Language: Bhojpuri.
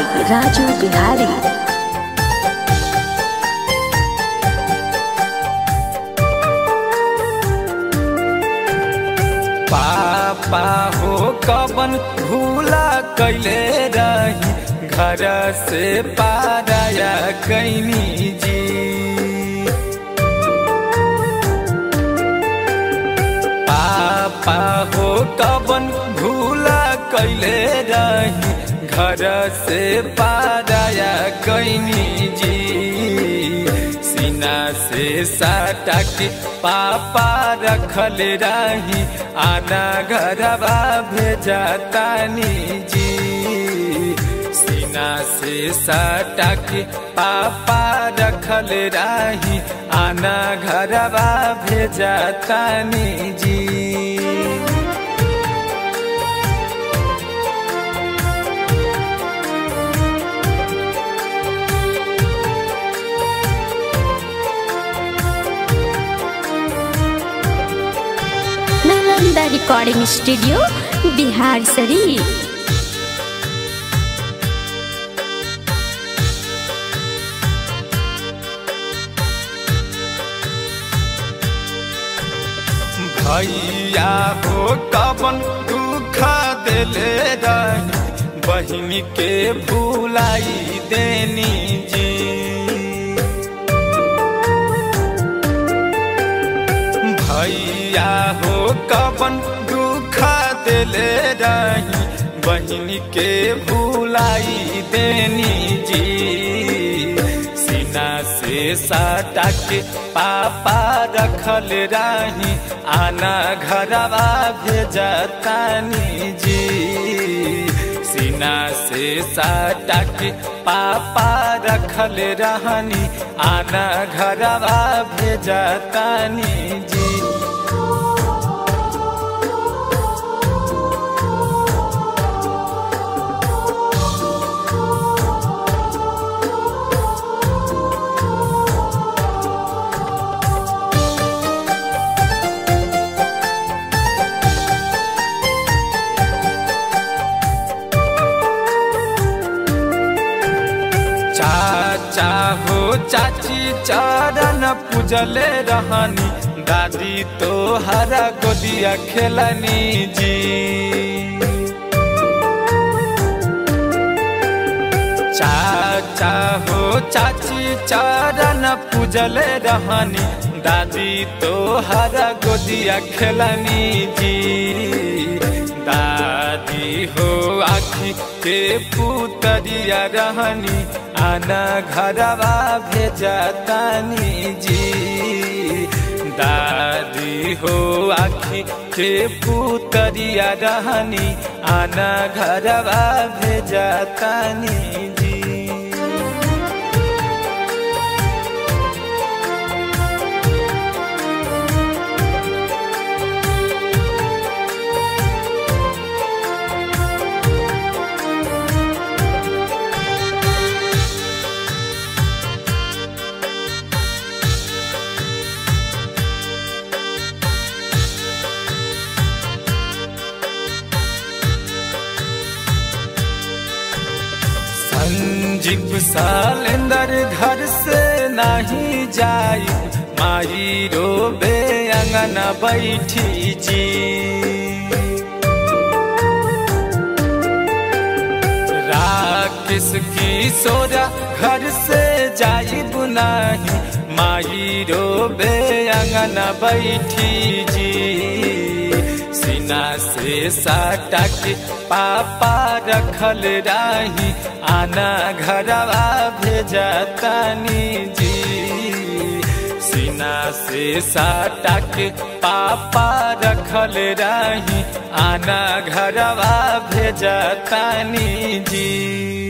राजू बिहारी पापा हो कबन भूला कैले रही घर से पाराया कैनी जी पापा हो कबन भूला कैले रही घर से पाराया कैनी जी सीना से साटा के पापा रखल रही आना घरवा भेजा तानी जी सीना से साटा के पापा रखल रही आना घरवा भेजा तानी जी नालंदा रिकॉर्डिंग स्टूडियो बिहार शरीफ भैया हो कबन दुख दिले रही बहन के भूलाई देनी जी भैया हो कबन दुख दिले रही बहन के भूलाई देनी जी सीना से साटा के पापा रखल रही आना घरवा भेजा तानी जी सीना से साटा के पापा रखल रहनी आना घरवा भेजा तानी जी चाचा हो चाची चरण पूजले रहनी दादी तो हरा गोदिया खेलनी जी चाचा हो चाची चरण पूजले रहनी दादी तो हरा गोदिया खेलनी जी दादी हो आखी के पुतरिया रहनी आना घरवा भेजा तानी जी दादी हो आखी के पुतरिया रहनी आना घरवा भेजा तानी जी संजीव सालेंदर घर से नहीं जाई माई रोबे अंगना बैठी जी राकेश की सोरा घर से जाई बुनाही माई रोबे अंगना बैठी जी सीना से साटा के पापा रखल रही आना घरवा भेजा तानी जी सीना से साटा के पापा रखल रही आना घरवा भेजा तानी जी